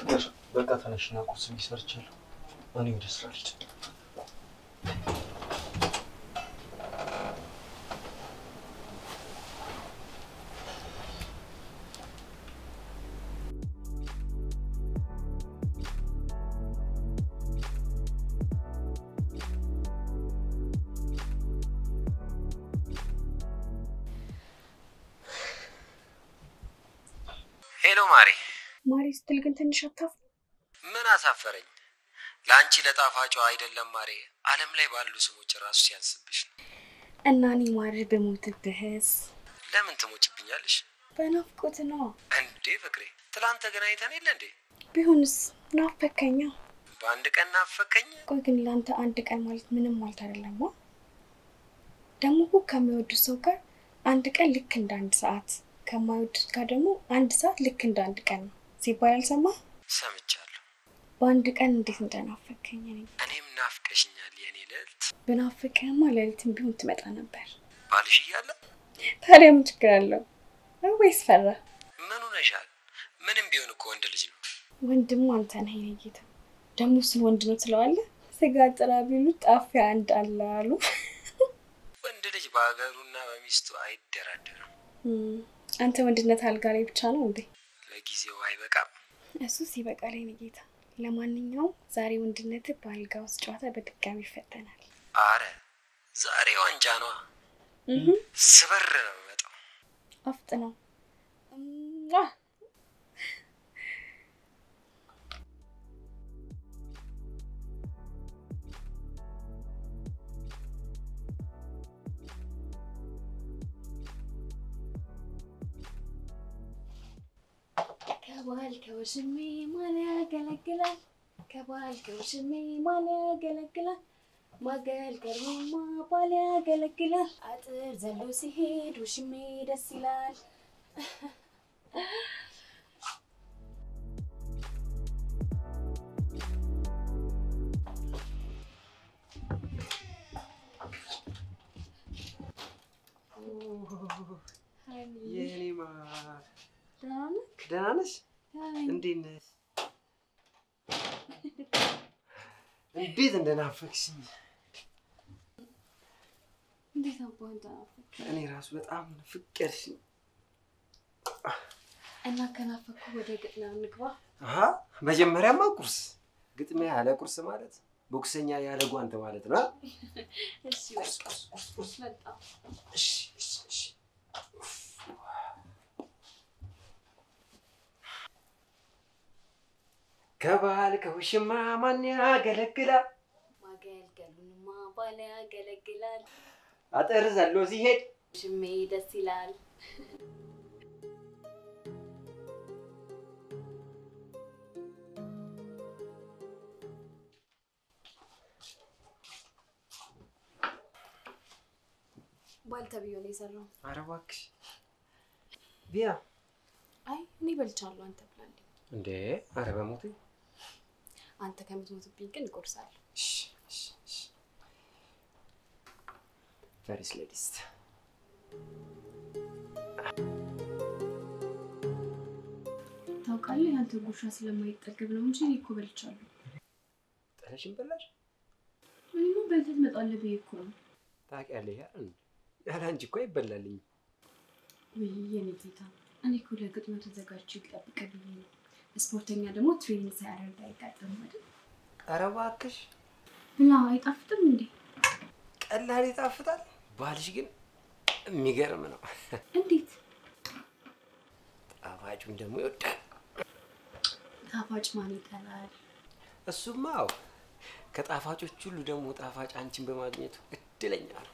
ፍቅር በቃ ተነሽና ቁርስ ሰርቻለሁ። እኔ ወደ ስራ ልሂድ። ሄሎ ማሬ፣ ማሪ ስትል ግን ትንሽ አታፍ ምን አሳፈረኝ? ለአንቺ ለጣፋጯ አይደለም ማሬ፣ ዓለም ላይ ባሉ ስሞች ራሱ ሲያንስብሽ ነው። እና እኔ ማሪ በሞትብህስ? ለምን ትሞችብኛለሽ በናፍቆት ነው። እንዴ? ፍቅሬ ትላንት ተገናኝተን የለ እንዴ? ቢሆንስ ናፈከኛ። በአንድ ቀን ናፈከኝ። ቆይ ግን ለአንተ አንድ ቀን ማለት ምንም ማለት አይደለም። ደግሞ እኮ ከሚወዱት ሰው ጋር አንድ ቀን ልክ እንደ አንድ ሰዓት፣ ከማይወዱት ጋር ደግሞ አንድ ሰዓት ልክ እንደ አንድ ቀን ነው ሲባል አልሰማህ? ሰምቻለሁ። በአንድ ቀን እንዴት እንደናፈከኝ እኔ እኔም ናፍቀሽኛል የኔ ልዕልት። ብናፍቅህማ ሌሊትም ቢሆን ትመጣ ነበር። ባልሽ እያለ ታዲያ ምን ችግር አለው? ወይስ ፈራ? ምን ሆነሻል? ምንም ቢሆን እኮ ወንድ ልጅ ነው። ወንድሙ አንተ ነህ የኔ ጌታ። ደግሞ እሱን ወንድ ነው ትለዋለህ? ስጋ ጥራ ቢሉት ጣፊያ አንድ አለ አሉ። ወንድ ልጅ በሀገሩና በሚስቱ አይደራደርም። እም፣ አንተ ወንድነት አልጋ ላይ ብቻ ነው እንዴ? ለጊዜው አይበቃም። እሱ ሲበቃል የኔ ጌታ። ለማንኛውም ዛሬ ወንድነት በአልጋ ውስጥ ጨዋታ በድጋሚ ይፈተናል። አረ ዛሬ ዋንጫ ነዋ። እህ ስበር ነው የምመጣው። አፍጥ ነው ከባል ከውሽሜ ማን ያገለግላል? ከባል ከውሽሜ ማን ያገለግላል? ማገልገሉማ ባል ያገለግላል። አጥር ዘሎ ሲሄድ ውሽሜ ደስ ይላል። የኔ ማር ደህና ነህ? ደህና ነሽ? ደህና ነኝ። እንዴት ነሽ? እንዴት እንደናፈቅሽኝ እንዴት አባህን ተናፈቅ እኔ ራሱ በጣም ፍቅርሽኝ። እና ከናፈኩ ወደ ግጥሚያ እንግባ። አሀ መጀመሪያማ ቁርስ። ግጥሚያ ያለ ቁርስ ማለት ቦክሰኛ ያለ ጓንት ማለት ነው። አ? እሺ በቃ መጣሁ። እሺ እሺ እሺ። ከባል ከውሽማ ማን ያገለግላል? ማገልገሉንማ ባል ያገለግላል። አጥር ዘሎ ሲሄድ ሽሜ ደስ ይላል። ባል ተብዬ ነው የሰራው። ኧረ እባክሽ ቢያ አይ እኔ በልቻለሁ፣ አንተ ብላለኝ። እንዴ! ኧረ በሞቴ አንተ ከምትሞትብኝ ግን እቆርሳለሁ። እሺ እሺ እሺ። ፈሪስ ሌዲስት ታውቃለህ፣ ያንተ ጉርሻ ስለማይጠገብ ነው እንጂ እኔ እኮ በልቻለሁ። ጥለሽን በላሽ እኔማ በልተህ ትመጣለህ ብዬ እኮ ነው። ታውቂያለሽ አይደል? ያለ አንቺ እኮ አይበላልኝም። ውይ የኔ ጌታ፣ እኔ እኮ ለግጥሚያው ተዘጋጅቼ ልጠብቅህ ብዬ ነው። ስፖርተኛ ደግሞ ትሬኒንግ ሳያደርግ አይጋጠምም አይደል? ኧረ እባክሽ ብላ አይጣፍጥም እንዴ? ቀላል ይጣፍጣል። ባልሽ ግን የሚገርም ነው። እንዴት ጣፋጩን ደግሞ ይወዳል። ጣፋጭ ማን ይጠላል? እሱማ አዎ፣ ከጣፋጮች ሁሉ ደግሞ ጣፋጭ አንቺን በማግኘቱ እድለኛ ነው።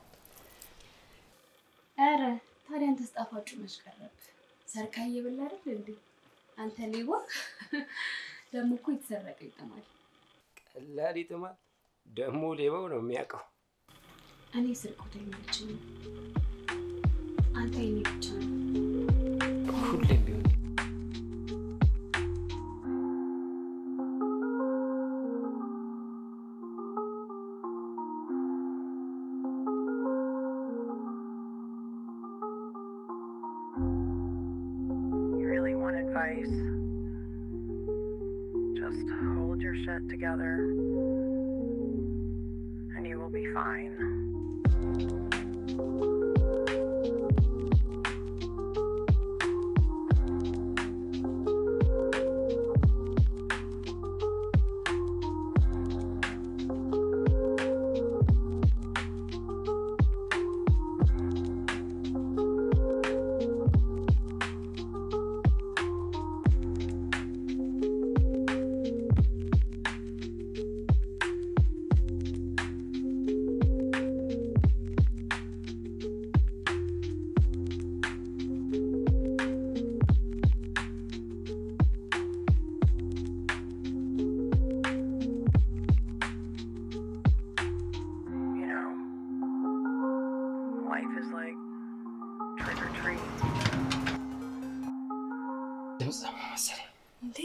ኧረ ታዲያ አንተስ ጣፋጩ መች ቀረብ? ሰርካ እየበላ አይደል እንዴ? አንተ ሌባ! ደግሞ እኮ የተሰረቀ ይጥማል። ቀላል ይጥማል። ደግሞ ሌባው ነው የሚያውቀው። እኔ ስርቆት አይመቸኝም። አንተ የኔ ብቻ ነው። ሁሌም ቢሆን You really want advice? hold your shit together, and you will be fine. You know, life is like trick or treat. ድምፅ መሰለኝ። እንዴ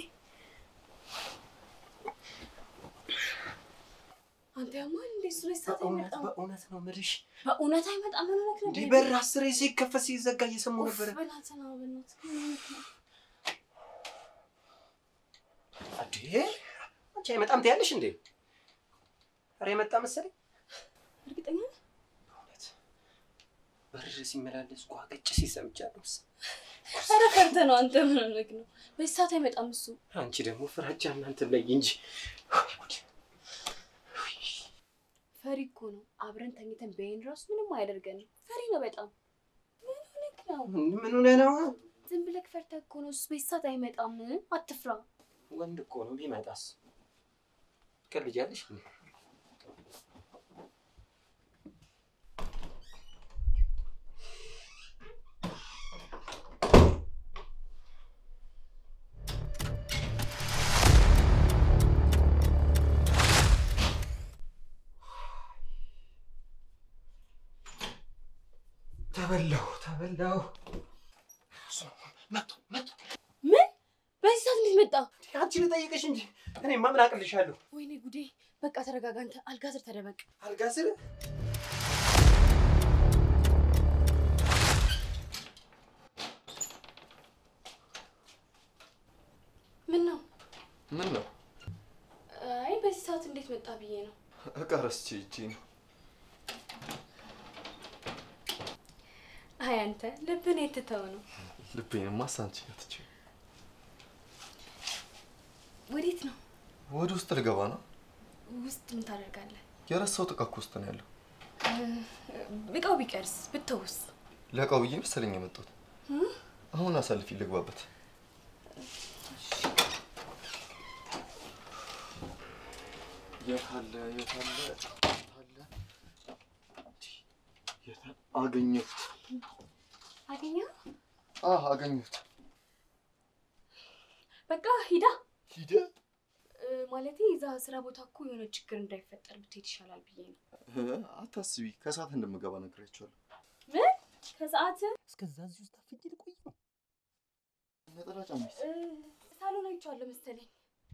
አንተ ያማል እንዴ? እሱ ላይ ሰዓት በእውነት አይመጣም። በእውነት ነው የምልሽ። በእውነት አይመጣም። ምን ሆነክ ነው? እንዲህ በር አስሬ ሲከፈት ሲዘጋ እየሰማሁ ኡፍ፣ ነበረ። በእናትህ ነው በእናትህ ምን ሆነክ ነው? እንዴ አንቺ አይመጣም ትያለሽ እንዴ? ኧረ የመጣ መሰለኝ። እርግጠኛ ነህ? በእውነት በር ሲመላለስ ጓገጭ ሲሰምቻለሁ። ኧረ ፈርተህ ነው አንተ። ምን ሆነክ ነው? በዚህ ሰዓት አይመጣም እሱ። አንቺ ደግሞ ፍራቻ እናንተ ላይ እንጂ ፈሪ እኮ ነው። አብረን ተኝተን በይን ራሱ ምንም አያደርገንም። ፈሪ ነው በጣም። ምን ሆነክ ነው? ምን ሆነ ነው? ዝም ብለክ ፈርተህ እኮ ነው። እሱ በዚህ ሰዓት አይመጣም። አትፍራ። ወንድ እኮ ነው። ቢመጣስ ትቀልጃለሽ እንዴ? ተበላሁ ተበላሁ። መጡ መጡ። ምን? በዚህ ሰዓት እንዴት መጣ? አንቺ ልጠይቅሽ እንጂ እኔማ ምን አቅልሻለሁ? ወይኔ ጉዴ! በቃ ተረጋጋ አንተ። አልጋ ስር ተደበቅ። አልጋ ስር ምን ነው? ምን ነው? አይ በዚህ ሰዓት እንዴት መጣ ብዬ ነው። እቃ ረስቼ ሂጄ ነው። አይ አንተ ልብን የትተው ነው። ልቤንማ ሳንቺ ትቼ ወዴት ነው? ወደ ውስጥ ልገባ ነው። ውስጥ ምን ታደርጋለህ? የረሳሁት እቃ እኮ ውስጥ ነው ያለው። እቃው ቢቀርስ ብተውስ? ለእቃው ብዬ መሰለኝ የመጣሁት። አሁን አሳልፊ ልግባበት። የት አለ? የት አለ? የት አለ? የት አለ? አገኘሁት። አገኘው? አህ አገኘሁት። በቃ ሂዳ ሂደ ማለቴ እዛ ስራ ቦታ እኮ የሆነ ችግር እንዳይፈጠር ብትሄድ ይሻላል ብዬ ነው። አታስቢ፣ ከሰዓት እንደምገባ ነግሬያቸዋለሁ። ምን ከሰዓት እስከዛ እዚህ ውስጥ አፍንጭ ልቆይ ነው። ነጠላ ጫማዬስ? እ፣ ሳሎን አይቼዋለሁ መሰለኝ።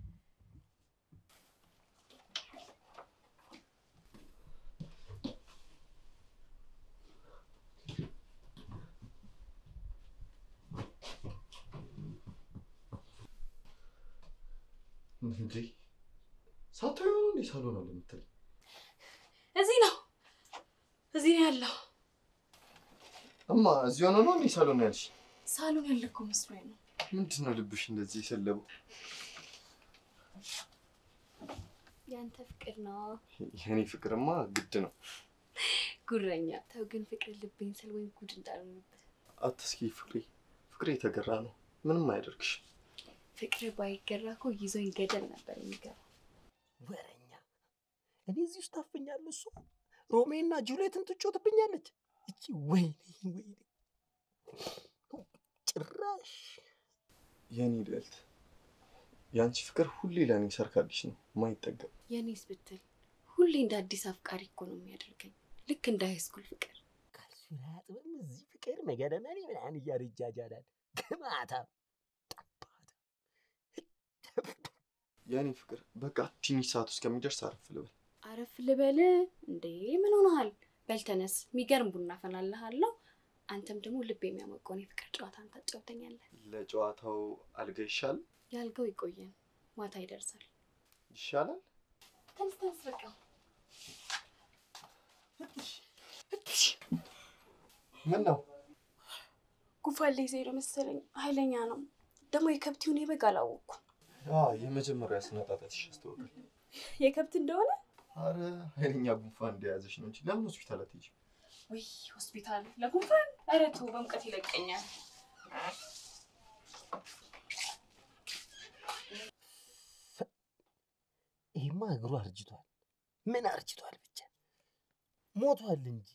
እንዴ ሳታዩ ነው እንዴ ሳሎን አለ የምትለኝ? እዚህ ነው እዚህ ነው ያለው። እማ እዚህ ሆኖ ነው እንዴ ሳሎን ያልሽ? ሳሎን ያለ እኮ መስሎኝ ነው። ምንድን ነው ልብሽ እንደዚህ የሰለበው? ያንተ ፍቅር ነው የኔ ፍቅርማ ግድ ነው። ጉረኛ። ተው ግን ፍቅር ልብኝ ስል ወይም ጉድ እንዳልሆንበት። አትስኪ ፍቅሬ፣ ፍቅሬ የተገራ ነው። ምንም አያደርግሽ። ፍቅር ባይገራ እኮ ይዞኝ ገደል ነበር የሚገባ። ወረኛ እኔ እዚህ ውስጥ ታፈኛለሁ። እሷ ሮሜና ጁሌትን ትጮትብኛለች። እቺ ወይኔ ወይኔ ጭራሽ የኔ ልዕልት፣ የአንቺ ፍቅር ሁሌ ለእኔ ሰርካልሽ ነው ማይጠገም። የኔስ ብትል ሁሌ እንደ አዲስ አፍቃሪ እኮ ነው የሚያደርገኝ፣ ልክ እንደ ሃይስኩል ፍቅር። ካልሱን አያጥብም እዚህ ፍቅር መገደመኔ ምናምን እያለ ይጃጃላል። ግማታ ጠባታ የኔ ፍቅር በቃ ትንሽ ሰዓት ውስጥ ከሚደርስ አረፍ ልበል። አረፍ ልበል እንዴ? ምን ሆነሃል? በል ተነስ፣ የሚገርም ቡና ፈላልሃለሁ። አንተም ደግሞ ልብ የሚያሞቀውን የፍቅር ጨዋታን ታጫውተኛለህ። ለጨዋታው አልጋ ይሻል። ያልገው ይቆየን፣ ማታ ይደርሳል። ይሻላል። ተነስ ተነስ፣ በቃ ምን ነው ጉንፋን ላይ ዜሮ መሰለኝ። ኃይለኛ ነው ደግሞ የከብት ይሁን የበግ አላወቅኩም። የመጀመሪያ ስነጣጠትሽ ያስታውቃል። የከብት እንደሆነ አረ ኃይለኛ ጉንፋን እንደያዘሽ ነው እንጂ ለምን ሆስፒታል አትሄጂም? ወይ ሆስፒታል ለጉንፋን? ኧረ ተው በሙቀት ይለቀኛል። ይሄማ እግሩ አርጅቷል። ምን አርጅቷል ብቻ ሞቷል እንጂ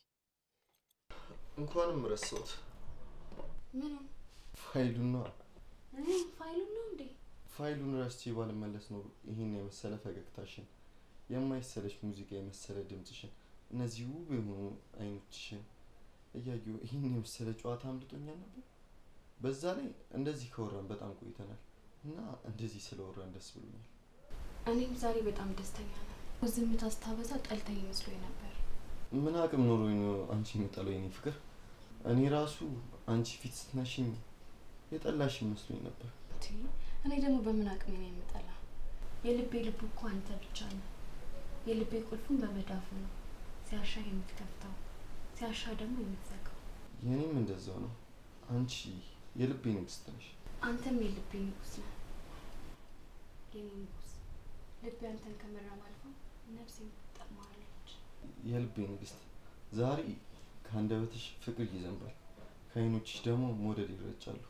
እንኳንም ረሳሁት። ምንም ፋይሉን ነው ፋይሉን ነው እንዴ? ፋይሉን ረስቼ ባልመለስ ነው ይህን የመሰለ ፈገግታሽን፣ የማይሰለች ሙዚቃ የመሰለ ድምፅሽን፣ እነዚህ ውብ የሆኑ አይኖችሽን እያየሁ ይህን የመሰለ ጨዋታ አምልጦኛል ነበር። በዛ ላይ እንደዚህ ከወራን በጣም ቆይተናል እና እንደዚህ ስለወራን ደስ ብሎኛል። እኔም ዛሬ በጣም ደስተኛ ነኝ። ዝምታ ስታበዛ ጠልተኝ መስሎኝ ነበር። ምን አቅም ኖሮኝ ነው አንቺ የምጠለው የኔ ፍቅር? እኔ ራሱ አንቺ ፊት ስትነሽኝ የጠላሽ መስሎኝ ነበር። እንዴ፣ እኔ ደግሞ በምን አቅሜ ነው የምጠላ? የልቤ ልቡ እኮ አንተ ብቻ ነው። የልቤ ቁልፉን በመዳፉ ነው። ሲያሻ የምትከፍተው፣ ሲያሻ ደግሞ የምትዘጋው። የኔም እንደዛው ነው። አንቺ የልቤ ንግስት ነሽ። አንተም የልቤ ንጉስ ነህ። የኔ ንጉስ፣ ልቤ አንተን ከመራም አልፎ ነፍሴ ትጠማለች። የልቤ ንግስት፣ ዛሬ ከአንደበትሽ ፍቅር ይዘንባል፣ ከአይኖችሽ ደግሞ መውደድ ይረጫሉ።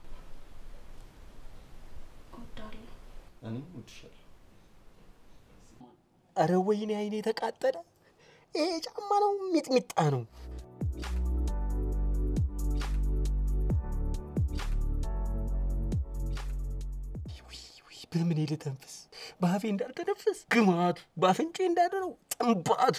እወዳለሁ። እኔም እወድሻለሁ። አረ ወይኔ አይኔ የተቃጠለ። ይሄ ጫማ ነው ሚጥሚጣ ነው። ውይ ውይ፣ በምን ልተንፍስ? በአፌ እንዳልተነፍስ ግማቱ፣ በአፍንጬ እንዳደረው ጥንባቱ።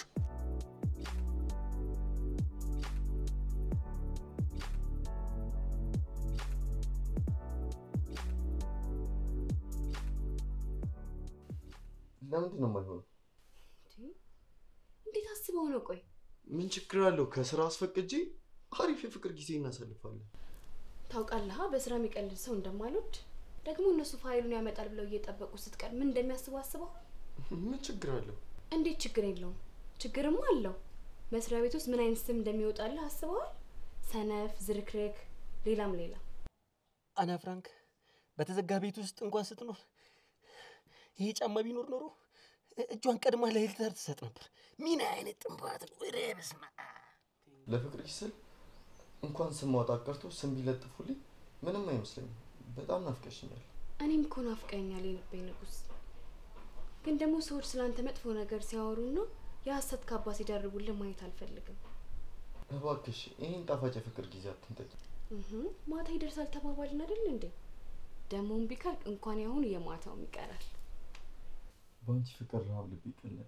ለምንድን ነው የማይሆነው? እንዴ፣ እንዴት አስበው ነው? ቆይ ምን ችግር አለው? ከስራ አስፈቅጄ አሪፍ የፍቅር ጊዜ እናሳልፋለን። ታውቃለህ፣ በስራ የሚቀልድ ሰው እንደማልወድ ደግሞ እነሱ ፋይሉን ያመጣል ብለው እየጠበቁ ስትቀር ምን እንደሚያስቡ አስበው። ምን ችግር አለው? እንዴት ችግር የለውም? ችግርማ አለው። መስሪያ ቤት ውስጥ ምን አይነት ስም እንደሚወጣልህ አስበዋል? ሰነፍ፣ ዝርክርክ፣ ሌላም ሌላ። አና ፍራንክ በተዘጋ ቤት ውስጥ እንኳን ስትኖር ይሄ ጫማ ቢኖር ኖሮ እጇን ቀድማ ለሂትለር ትሰጥ ነበር። ምን አይነት ጥንባት ነው! ኧረ በስመ አብ። ለፍቅርሽ ስል እንኳን ስም ማውጣት ቀርቶ ስም ቢለጥፉልኝ ምንም አይመስለኝም። በጣም ናፍቀሽኛል። እኔም እኮ ናፍቀኛል የልቤ ንጉስ። ግን ደግሞ ሰዎች ስላንተ መጥፎ ነገር ሲያወሩና የሀሰት ካባ ሲደርቡልህ ማየት አልፈልግም። እባክሽ ይህን ጣፋጭ የፍቅር ጊዜ አትንጠቂ። እህ ማታ ይደርሳል ተባባልን አይደል እንዴ? ደግሞ እምቢ ካልክ እንኳን ያሁኑ የማታውም ይቀራል። በአንቺ ፍቅር ረሃብ ልብ ይቀለጠ።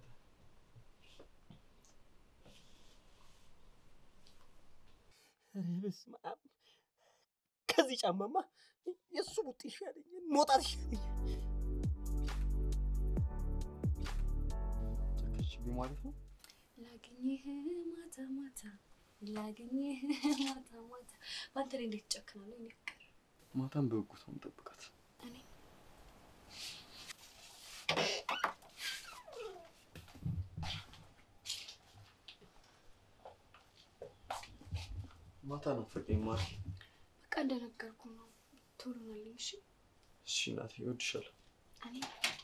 ኧረ በስመ አብ። ከዚህ ጫማማ የእሱ ቡጥ ይሻለኛል፣ መውጣት ይሻለኛል። ጨከችብኝ ማለት ነው። ላገኘህ ማታ ማታ ላገኘህ ማታ ማታ። በአንተ ላይ እንዴት ጨክናለሁ? እኔ ፍቅር ማታም በጉጉት ነው የምጠብቃት። እኔ ማታ ናፈቀኝ ማሪ። በቃ እንደነገርኩ ነው። ቶሎ ናለኝ። እሺ እሺ እናቴ እወድሻለሁ። እኔ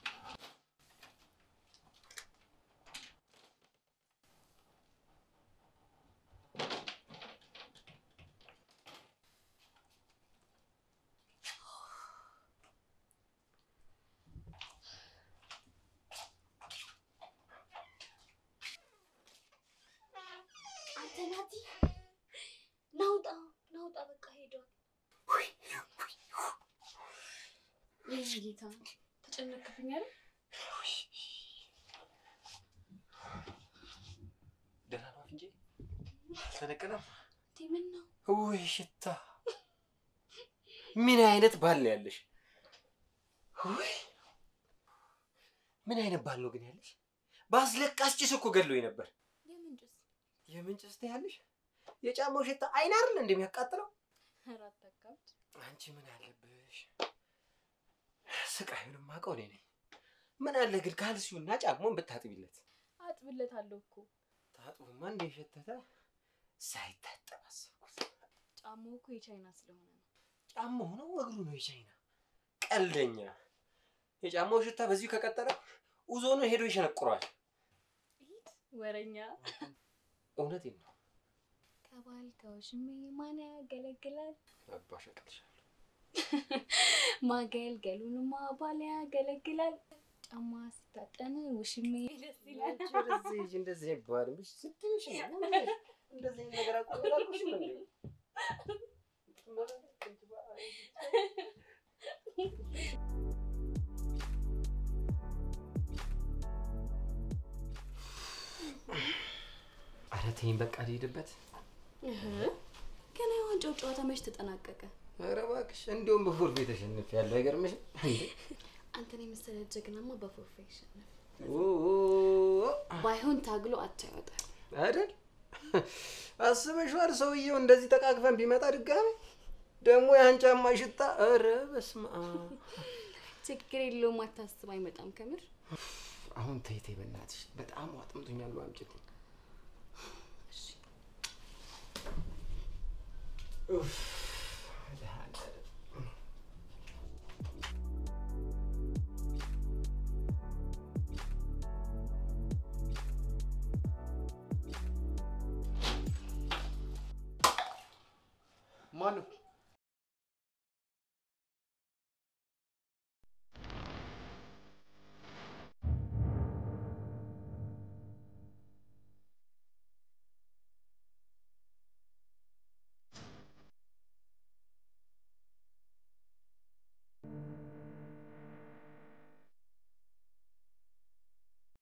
አንተ ናቲ ናውጣ ናውጣ፣ በቃ ሄዷል። ይህ ጌታ ተጨነክብኝ አይደል? ደህና ነው እንጂ ተነቀለም። እንዴ ምን ነው? ውይ ሽታ! ምን አይነት ባል ነው ያለሽ? ውይ ምን አይነት ባል ነው ግን ያለሽ? በአስለቃሽ ጭስ እኮ ገድሎኝ ነበር። የምን ጭስ? የምን ጭስ ትያለሽ? የጫማው ሽታ አይን አይደል እንደሚያቃጥለው? ኧረ አታካብድ። አንቺ ምን አለብሽ? ስቃዩን የማውቀው እኔ ነኝ። ምን አለ ግን ካልሲውና ጫማውን ብታጥቢለት። አጥብለታለሁ እኮ ታጥቦማ እንደ የሸተተ ሳይታጠብ አሰብኩት። ጫማው እኮ የቻይና ስለሆነ ነው። ጫማው ነው እግሩ ነው የቻይና ቀልደኛ። የጫማው ሽታ በዚሁ ከቀጠለ ኡዞ ነው ሄዶ ይሸነቁረዋል። ሂድ ወረኛ። እውነቴን ነው። ከባል ከውሽሜ ማን ያገለግላል? አባሽ አቅልሻለሁ። ማገልገሉንማ ባል ያገለግላል። ጫማ ሲታጠን ውሽሜ ደስ ይላል። እንደዚህ ሂጂ፣ እንደዚህ አይባልም። እሺ ስትይሽ ነው እንደዚህ አይነት ነገር አቁም አላልኩሽም እንዴ? ኧረ ተይኝ በቃ ልሄድበት። ገና የዋንጫው ጨዋታ መች ተጠናቀቀ? ኧረ እባክሽ እንዲያውም በፎርፌ ተሸንፌያለሁ። አይገርምሽም እንዴ? አንተን የመሰለ ጀግናማ በፎርፌ ይሸነፍ። ኦ ባይሆን ታግሎ አቻ ይወጣል። አይደል? አስበሽዋል? ሰውየው እንደዚህ ተቃቅፈን ቢመጣ ድጋሚ ደግሞ ያን ጫማ ሽታ፣ ኧረ በስመ አብ። ችግር የለውም አታስብ፣ አይመጣም ከምር። አሁን ተይ ተይ፣ በእናትሽ በጣም አጥምቶኛል። አምጪልኝ። እሺ ኡፍ